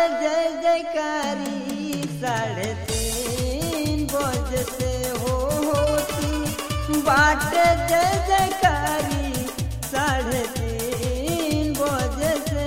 जय जयकारी साढ़े तीन बजे से हो होती बाट जय जयकारी साढ़े तीन बजे से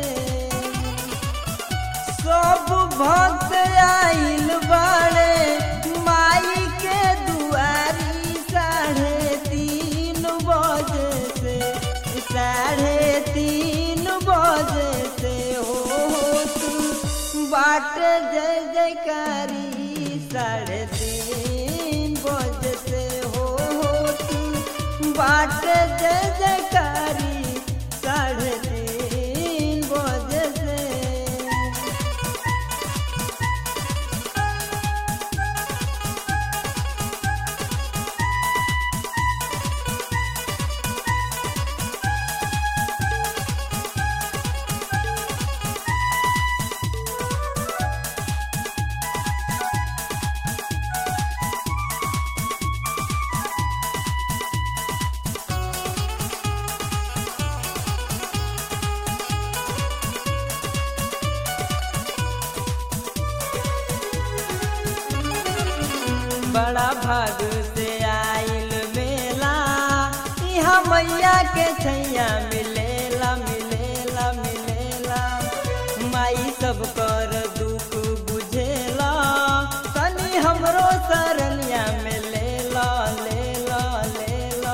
सब भक्त आइल बाड़े माई के दुआरी साढ़े तीन बजे से साढ़े तीन बजे से हो तू बाट जय जयकारी साढ़े तीन बजे से हो तू बाट जय जयकारी साढ़े तीन बजे से बड़ा भाग से आइल मेला यहाँ मैया के छैया मिलेला मिलेला मिलेला माई सब कर दुख बुझेला तनी हमरो सरनिया में लेला लेला लेला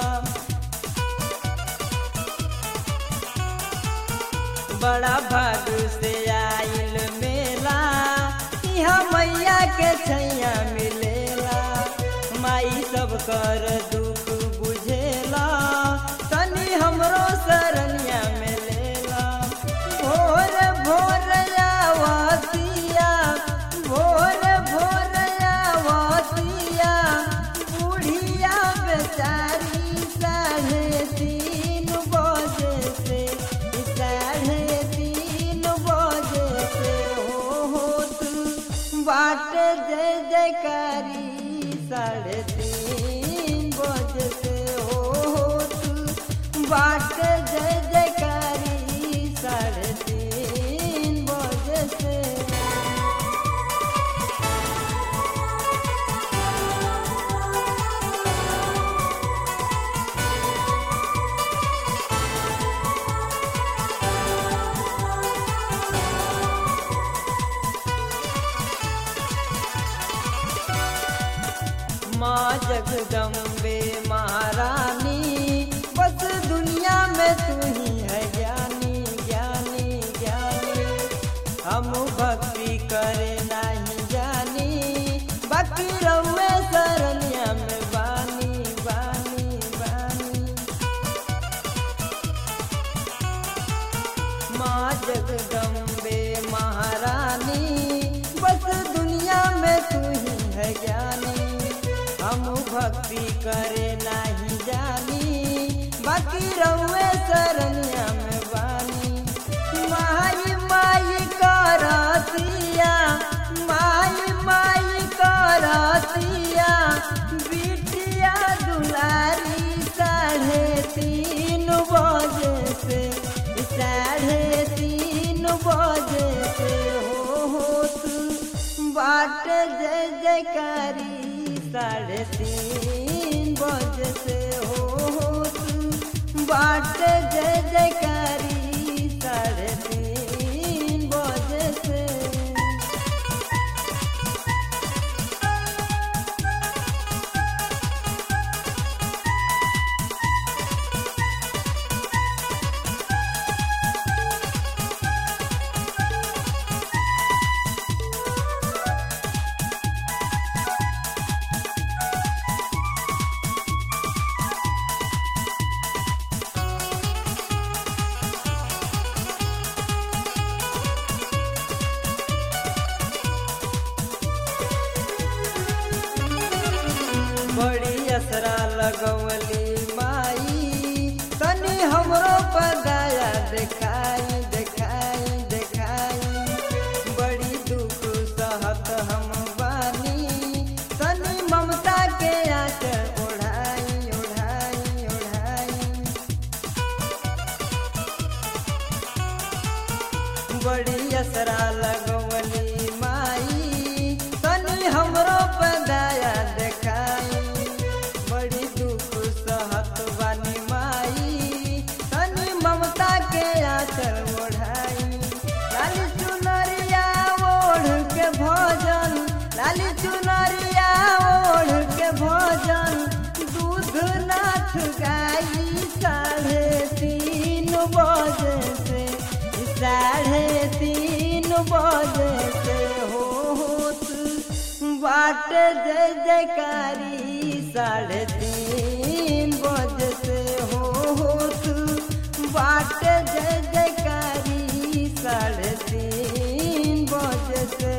बड़ा भाग से आइल मेला यहाँ मैया के छैया मिलेला माई सब कर दुख बुझेला तनी हमरो सरनिया में लेला भोर भोर आवतिया भोर भोर आवतिया बुढ़िया बेचारी साढ़े तीन बजे से साढ़े तीन बजे से हो हो तू बाट जय जयकारी साढ़े तीन बजे से हो हो तू बाट जय जयकारी साढ़े तीन बजे से माँ जगदम्बे महारानी बस दुनिया में तू ही है ज्ञानी ज्ञानी ज्ञानी हम भक्ति करे नहीं जानी बाकी रउए सरनिया में बानी बानी बानी माँ जगदम्बे महारानी बस दुनिया में तू ही है ज्ञानी हम भक्ति करे नहीं जानी बाकी रउए सरनिया में बानी माई माई करतिया माई माई करतिया बिटिया दुलारी साढ़े तीन बजे से साढ़े तीन बजे से हो हो तू बाट जय जयकारी साढ़े तीन बजे से हो हो तू बाट जय जयकारी साढ़े तीन बजे से बड़ी असरा लगवली माई तनी हमरो पर दया देखाई देखाई देखाई बड़ी दुख सहत हम बानी तनी ममता के आंचल ओढ़ाई ओढ़ाई ओढ़ाई बड़ी असरा लगवली गाई साढ़े तीन बजे से साढ़े तीन बजे से हो होत बाट जय जयकारी साढ़े तीन बजे से हो होत बाट जय जयकारी साढ़े तीन बजे से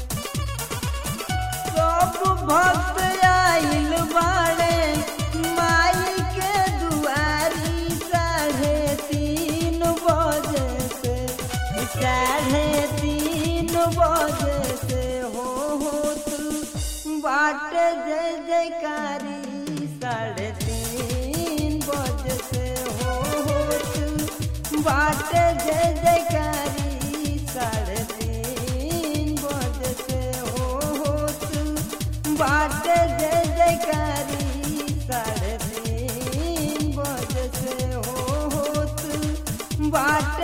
सब भक्त आइल बाड़े माई के दुआरी साढ़े तीन बजे से साढ़े तीन बजे से हो होत बाट जय जयकारी साढ़े तीन बजे से हो होत बाट जय जयकारी साढ़े तीन बजे से हो होत बाट जय जयकारी साढ़े तीन बजे से हो होत बाट